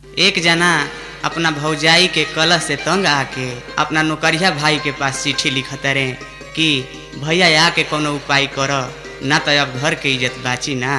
एक जना अपना भौजाई के कलश से तंग आके अपना नौकरिया भाई के पास चिट्ठी लिखत रहे कि भैया आके कोनो उपाय कर ना तो अब घर के इज्जत बाची ना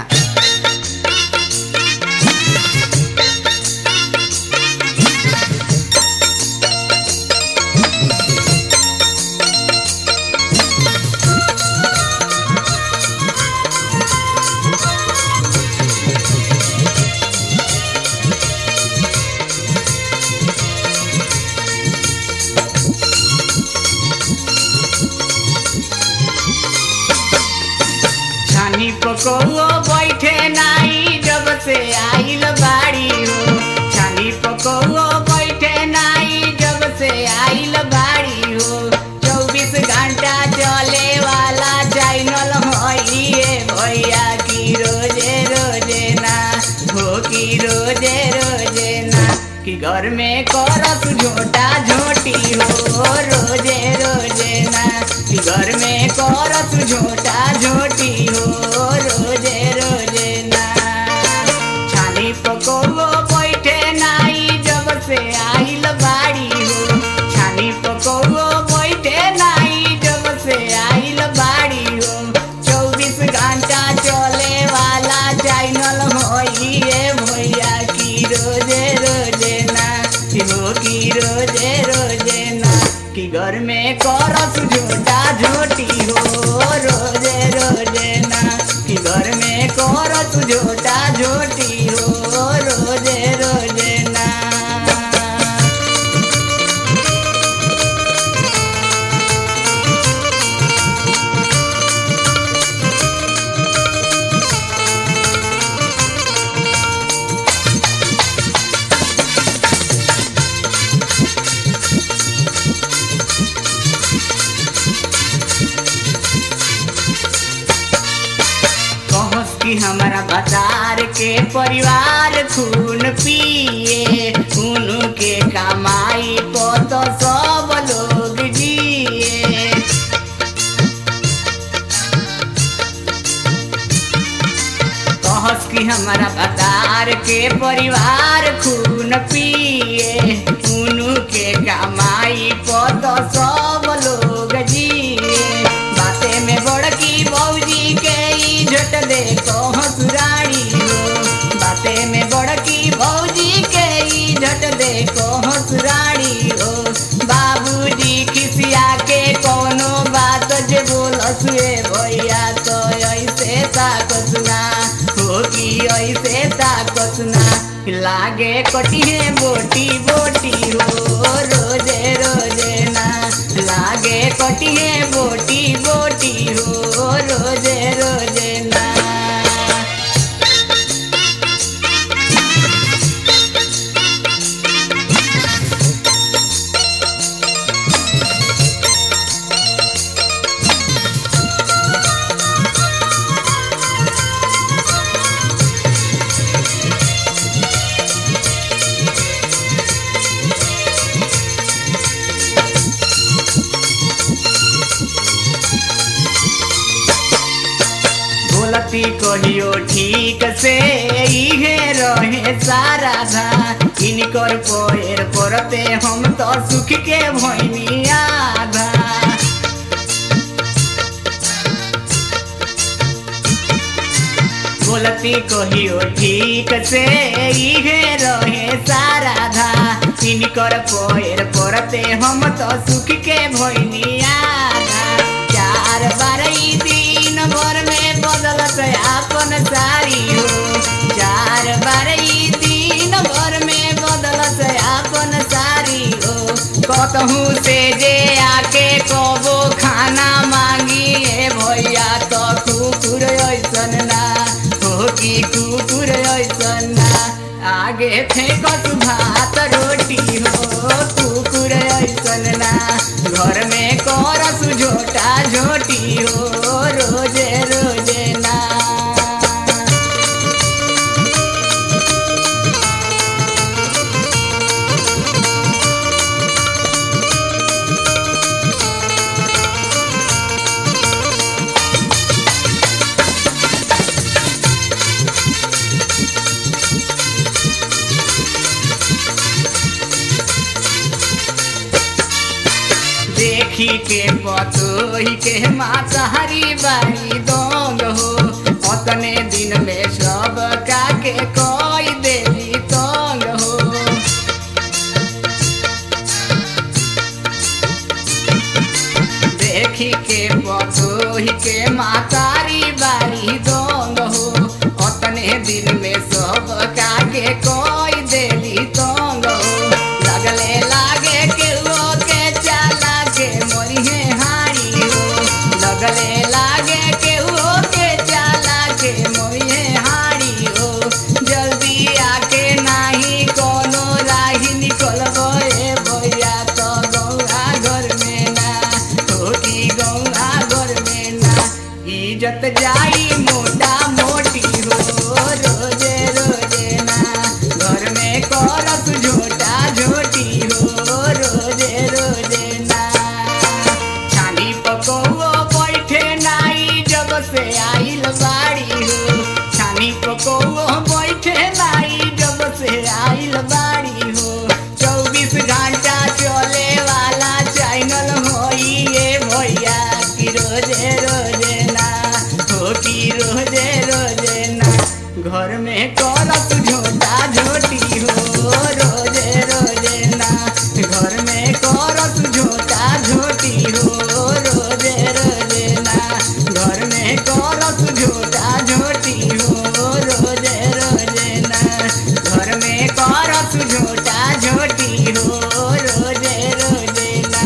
छानी पकौओ बैठे नाई जब से आइल बाड़ी हो छानी पकौओ बैठे नाई जब से आइल बाड़ी हो चौबीस घंटा चले वाला चैनल होइए भैया की रोजे रोजे ना हो की रोजे रोजे ना कि घर में करस झोटा झोटी हो रोजे रोजे ना कि घर में करस झोटा झोटी हो रोजे रोजे ना छानी पकौओ बैठे नाई जब से आइल बाड़ी हो छानी पकौओ बैठे नाई जब से आइल बाड़ी हो चौबीस घंटा चले वाला चैनल होइए भैया की रोजे रोजे ना कि हो की रोजे रोजे ना कि घर में करस झोटा झोटी हो रोजे रोजे ना कि घर में करस झोटा झोटी हो रोजे रोजे ना कहस कि हमारा बाजार के परिवार खून पिए खून के कमाई को तो सब लोग जिए कहस कि हमारा बाजार के परिवार खून पिए खून के कमाई को तो सब लोग जिए बाते में बड़की बौजी के इज्जत दे हसुराड़ी हो बाते में बड़की बौजी के इज्जत दे हसुराड़ी हो बाबूजी खिसिया के कोनो बात जे बोलस ए भैया तो ऐसे ताकस ना हो कि ऐसे ताकस ना लागे कटिहे बोटी बोटी हो रोजे रोजे ना लागे कटिहे बोटी बोटी हो रोजे रोजे ना बोलती कहियो ठीक से इहे रहे सारा धा इनकर पोएर परते हम तो सुख के भैनी आधा बोलती कहियो ठीक से इहे रहे सारा धा इनकर पोएर परते हम तो सुख के भैनी आधा चार बार ई दिन भर में बदलत आपन सारी हो चार बार ई दिन भर में बदलत आपन सारी हो कतहू से जे आके कबो खाना मांगी ए भैया तो कुकुर ऐसन ना हो कि कुकुर ऐसन ना आगे फेंकत भात रोटी हो कुकुर ऐसन ना घर में करस झोटा झोटी हो रोजे रोजे ना देखी के पतोही के मातारी बारी दोंग हो अतने दिन में सब काके कोई देवी तोंग हो देखी के पतोही के मातारी बारी दोंग हो अतने दिन में सब काके कोई देली तोंग हो लगले लागे के वो के चाला के मोरिहे हारी हो लगले लागे के वो के चाला के मोरिहे हारी हो जल्दी आके नाही कोनो राही निकलबो ए भैया तो गौरा घर में ना छोटी गौरा घर में ना इज्जत जाई मोटा मोटी हो रोजे रोजे ना घर में करत झोटा झोटी हो रोजे रोजे ना छानी पकौओ बैठे नाई जब से आइल बाड़ी हो छानी पकौओ बैठे नाई जब से आइल बाड़ी हो चौबीस घंटा चले वाला चैनल होई ये भैया कि रोजे रोजे ना हो कि रोजे रोजे ना घर में करत झोटा झोटी हो रोजे रोजे ना घर में करत झोटा झोटी हो रोजे रोजे ना घर में करत झोटा झोटी हो रोजे रोजे ना घर में करत झोटा झोटी हो रोजे रोजे ना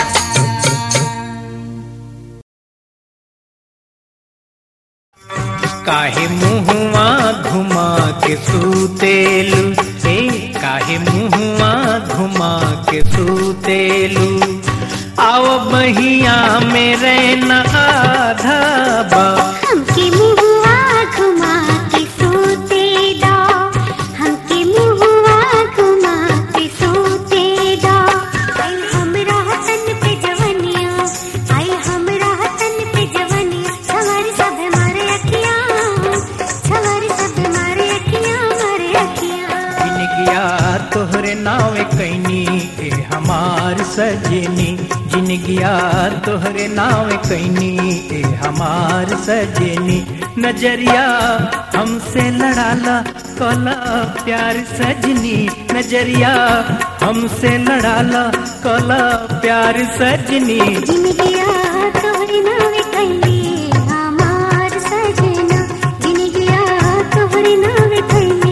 काहे मुहुआ घुमा के सूतेलू ए काहे मुहुआ घुमा के सूतेलू आओ बहिया में रहना आधा बा हमके मुहुआ घुमा के सोते दा हमके मुहुआ घुमा के सोते दा आई हमरा तन पे जवनिया आई हमरा तन पे जवनिया सवारी सब मारे अखियां सवारी सब मारे अखियां मारे अखियां बिन गया तोहरे नावे कैनी ए हमार सजनी जिन गया तोहरे नावे कैनी ए हमार सजनी नजरिया हमसे लड़ाला कला प्यार सजनी नजरिया हमसे लड़ाला कला प्यार सजनी जिन गया तोहरे नावे कैली हमार सजना जिन गया तोहरे नावे कैली